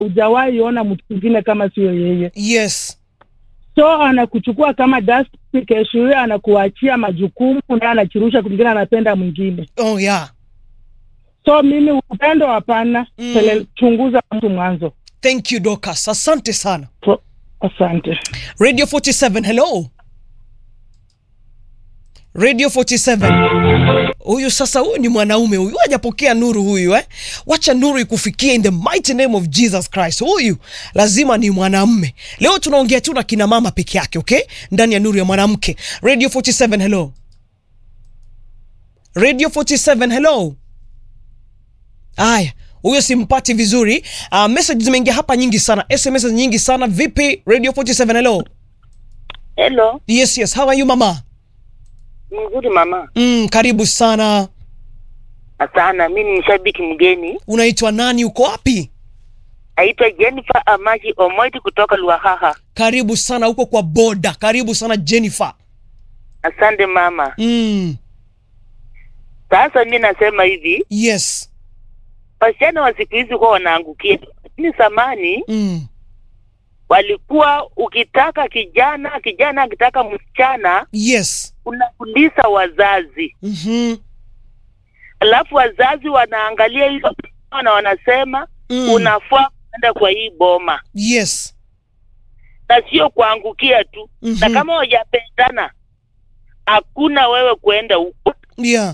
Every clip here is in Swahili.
hujawahi ona mtu mwingine kama sio yeye yes so anakuchukua kama dustbin, kesho hiyo anakuachia majukumu naye anachirusha kwingine anapenda mwingine oh yeah so mimi upendo hapana Mm. mm. chunguza mtu mwanzo thank you Dorcas asante sana so, asante radio 47 hello radio 47 huyu sasa huyu ni mwanaume huyu hajapokea nuru huyu eh? wacha nuru ikufikie in the mighty name of jesus christ huyu lazima ni mwanamme leo tunaongea tu na kina mama peke yake okay ndani ya nuru ya mwanamke radio 47 hello radio 47 hello aya huyo simpati vizuri uh, message zimeingia hapa nyingi sana sms nyingi sana vipi radio 47 hello Hello, yes yes how are you mama mzuri mama. mm, karibu sana Asana, mi ni mshabiki mgeni, unaitwa nani uko wapi aitwa Jennifer Amaji Omoiti kutoka Luahaha. karibu sana huko kwa boda karibu sana jennifer Asante mama. mm, Sasa mi nasema hivi, yes wasichana wa siku hizi huwa wanaangukia, lakini zamani mm, walikuwa ukitaka kijana, kijana akitaka msichana, yes unakuliza wazazi, mm-hmm. alafu wazazi wanaangalia hilo na wanasema mm, unafaa kwenda kwa hii boma yes na sio kuangukia tu Mhm. na kama wajapendana hakuna wewe kuenda huko yeah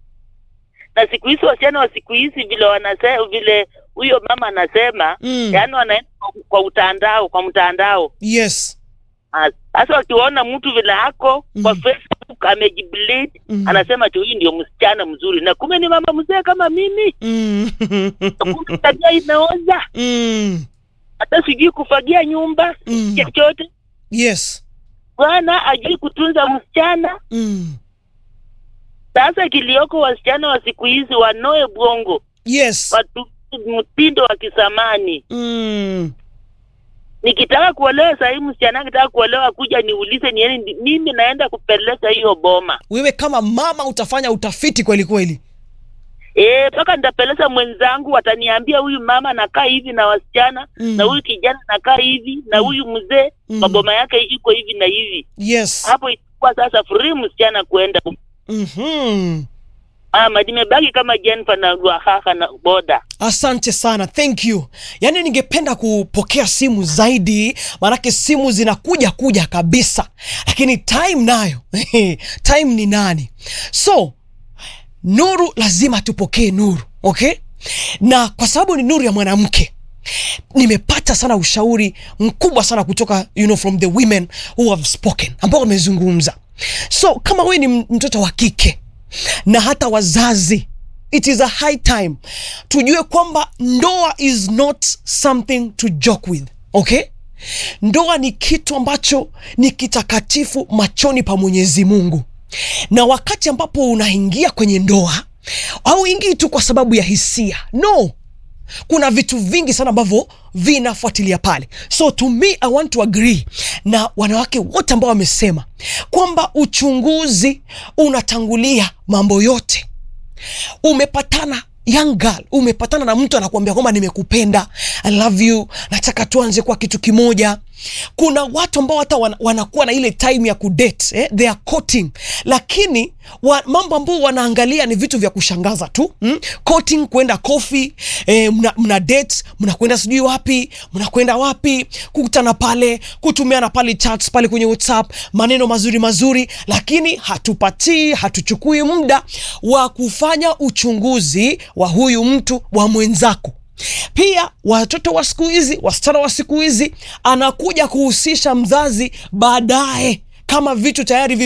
na siku hizi wasichana wa siku hizi vile wanasema vile huyo mama anasema mm, yaani wanaenda kwa- kwa utandao kwa mtandao yes Ah, sasa wakiwaona mtu vile ako kwa Mhm. facebook amejiblade Mhm. anasema tu huyu ndio msichana mzuri na kumbe ni mama mzee kama mimi mm, kumbe tabia imeoza mm, hata sijui kufagia nyumba Mm. chochote yes bwana ajui kutunza msichana mm, sasa kilioko wasichana wa siku hizi wanoe bwongo yes watu mtindo wa kisamani mm, nikitaka kuolewa sahii msichana akitaka kuolewa kuja niulize nieni mimi naenda kupeleka hiyo boma wewe kama mama utafanya utafiti kweli kweli Eh, mpaka nitapeleza mwenzangu wataniambia huyu mama nakaa hivi na wasichana Mm. na huyu kijana nakaa hivi na huyu mzee Mm. maboma yake iko hivi na hivi yes hapo itakuwa sasa free msichana kuenda mm-hmm. ama nimebaki kama Jennifer na Ruahaha na boda asante sana thank you yaani ningependa kupokea simu zaidi maanake simu zinakuja kuja kabisa lakini time nayo time ni nani so nuru lazima tupokee nuru okay na kwa sababu ni nuru ya mwanamke nimepata sana ushauri mkubwa sana kutoka you know, from the women who have spoken ambao wamezungumza so kama wewe ni m- mtoto wa kike na hata wazazi it is a high time tujue kwamba ndoa is not something to joke with okay ndoa ni kitu ambacho ni kitakatifu machoni pa mwenyezi mungu na wakati ambapo unaingia kwenye ndoa auingii tu kwa sababu ya hisia no kuna vitu vingi sana ambavyo vinafuatilia pale so to me i want to agree na wanawake wote ambao wamesema kwamba uchunguzi unatangulia mambo yote umepatana young girl umepatana na mtu anakuambia kwamba nimekupenda i love you nataka tuanze kwa kitu kimoja kuna watu ambao hata wana, wanakuwa na ile time ya kudate eh? they are courting lakini wa, mambo ambayo wanaangalia ni vitu vya kushangaza tu mm? courting kwenda coffee eh, mna, mna date mnakwenda sijui wapi mnakwenda wapi kukutana pale kutumiana pale chats pale kwenye whatsapp maneno mazuri mazuri lakini hatupatii hatuchukui muda wa kufanya uchunguzi wa huyu mtu wa mwenzako pia watoto wa siku hizi wasichana wa siku hizi anakuja kuhusisha mzazi baadaye kama vitu tayari vi